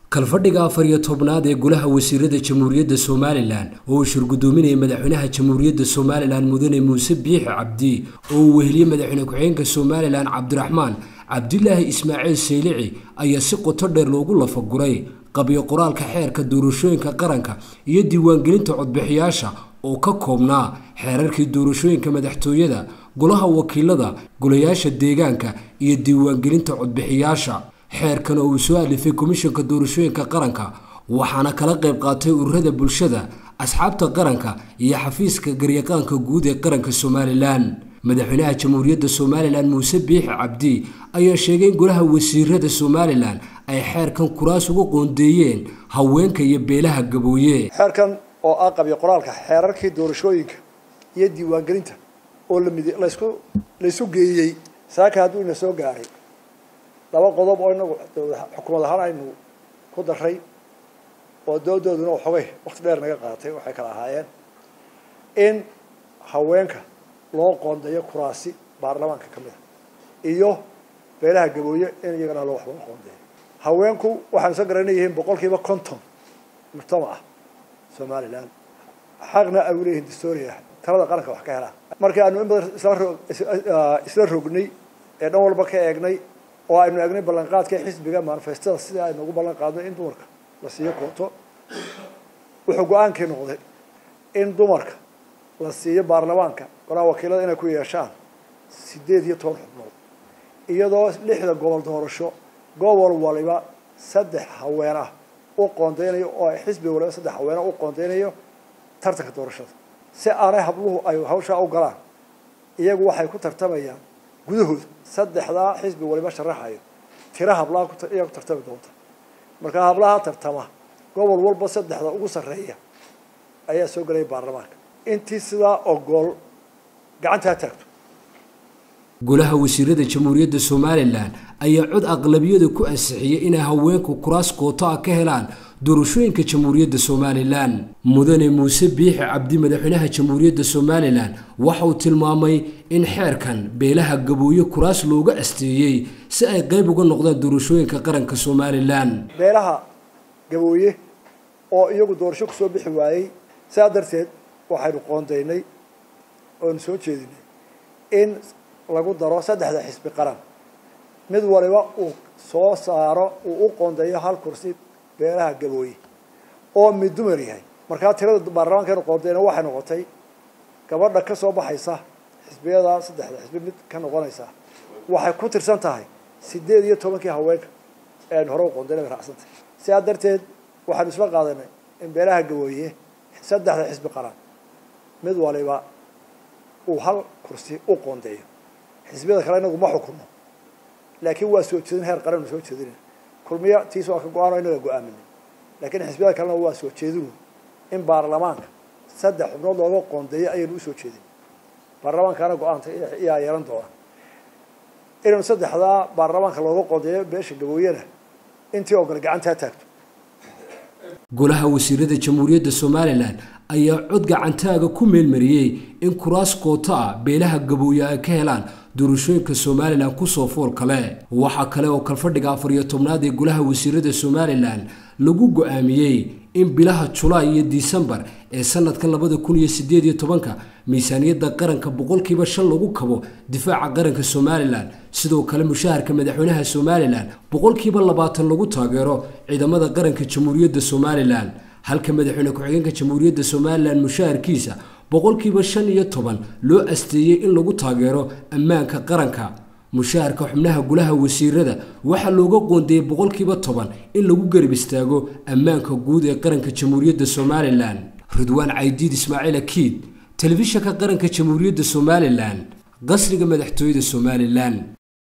kalfadhiga afar iyo tobnaad ee golaha wasiirada jamhuuriyadda somalilan oo uu shirgudoominayay madaxweynaha jamhuuriyadda somalilan mudane muuse biixi cabdi oo uu weheliyey madaxweyne ku-xigeenka somalilan cabdiraxmaan cabdilaahi ismaaciil saylici ayaa si qoto dheer loogu lafaguray qabyo qoraalka xeerka doorashooyinka qaranka iyo diiwaangelinta codbixiyaasha oo ka koobnaa xeerarkii doorashooyinka madaxtooyada golaha wakiilada golayaasha deegaanka iyo diiwaangelinta codbixiyaasha xeerkan oo uu soo alifay komishanka doorashooyinka qaranka waxaana kala qayb qaatay ururada bulshada asxaabta qaranka iyo xafiiska garyaqaanka guud ee qaranka somalilan madaxweynaha jamhuuriyadda somalilan muuse biixi cabdi ayaa sheegay in golaha wasiirada somalilan ay xeerkan kuraas uga qoondeeyeen haweenka iyo beelaha gabooye xeerkan oo ah qabyo qoraalka xeerarkii doorashooyinka iyo diiwaangelinta oo lamid laysku laysu geeyey saaka hadduu ina soo gaaray laba qodob oo inagu xukuumad ahaan aynu ku daray oo doodooduna waxoogay wakti dheer naga qaadatay waxay kala ahaayeen in haweenka loo qoondeeyo kuraasi baarlamaanka ka mid a iyo beelaha gabooye in iyagana loo waxba qoondeeyo haweenku waxaanu soo garanay yihiin boqol kiiba konton mujtamac ah somalilan xaqna ay uleeyihiin dastoria talada qaranka wax ka helaan markii aanu in badan isla ro isla rognay ee dhan walba ka eegnay oo aynu eegnay ballanqaadka xisbiga manifestada sidai aynu ugu ballan qaadnay in dumarka la siiyo kooto wuxuu go-aankii noqday in dumarka la siiyo baarlamaanka golaha wakiilada inay ku yeeshaan sideed iyo toban xubnood iyadoo lixda gobol doorasho gobol waliba saddex haween ah u qoondeynayo oo ay xisbi waliba saddex haweena u qoondeynayo tartanka doorashada si aanay habluhu ay hawshaa u galaan iyagu waxay ku tartamayaan gudahooda saddexdaa xisbi waliba sharaxayo tira hablaha iyaa ku tartami doonta markaa hablaha tartama gobol walba saddexda ugu sarreeya ayaa soo gelaya baarlamaanka intii sidaa ogool gacantaa taagto golaha wasiirada jamhuuriyadda somalilan ayaa cod aqlabiyada ku ansixiyey inay haweenku kuraas kooto ah ka helaan doorashooyinka jamhuuriyadda somalilan mudane muuse biixi cabdi madaxweynaha jamhuuriyadda somalilan waxa uu tilmaamay in xeerkan beelaha gabooye kuraas looga asteeyey si ay qayb uga noqdaan doorashooyinka qaranka somalilan beelaha gabooye oo iyagu doorasho kusoo bixi waayey saa darteed waxaynu qoondeynay oonu soo jeedinay in lagu daro saddexda xisbi qaran mid waliba uu soo saaro uu u qoondeeyo hal kursi beelaha gabooye oo mid dumar yahay markaa tirada baarlamaankeenu qoondeyna waxay noqotay gabadha ka soo baxaysa xisbiyada saddexda xisbi mid ka noqonaysa waxay ku tirsan tahay sideed iyo tobankii haweenka ee aynu hore u qoondeyna bay raacsantahay sidaa darteed waxaanu isla qaadanay in beelaha gabooye saddexda xisbi qaran mid waliba uu hal kursi u qoondeeyo xisbiyada kale inagu ma xukuno laakiin waa soo jeedin heer qaran soo jeedina kulmiya tiis waa ka go-aan oo inaga go-aaminay laakiin xisbiyada kalena waa soo jeedinu in baarlamaanka saddex xubnood looga qoondeeyo ayaynu usoo jeedin baarlamaankaana go-aanta iyaa yeelan doona inaynu saddexdaa baarlamaanka looga qoondeeyo beesha gabooyena intii ogole gacantaa taagto golaha wasiirada jamhuuriyadda somalilan ayaa cod gacantaaga ku meelmariyey in kuraas koota ah beelaha gabooye ay ka helaan doorashooyinka somalilan kusoo fool kale waxaa kale oo kalfadhiga afar iyo tobnaad ee golaha wasiirada somalilan lagu go-aamiyey in bilaha julaay iyo disembar ee sanadka labada kun iyo sideed iyo tobanka miisaaniyadda qaranka boqolkiiba shan lagu kabo difaaca qaranka somalilan sidoo kale mushaharka madaxweynaha somalilan boqolkiiba labaatan lagu taageero ciidamada qaranka jamhuuriyadda somalilan halka madaxweyne ku-xigeenka jamhuuriyadda somalilan mushaharkiisa boqolkiiba shan iyo toban loo asteeyey in lagu taageero ammaanka qaranka mushaharka xubnaha golaha wasiirada waxaa looga qoondeeyey boqolkiiba toban in lagu garab istaago ammaanka guud ee qaranka jamhuuriyadda somalilan ridwaan caydiid ismaaciil akiid telefishanka qaranka jamhuuriyadda somalilan qasriga madaxtooyada somalilan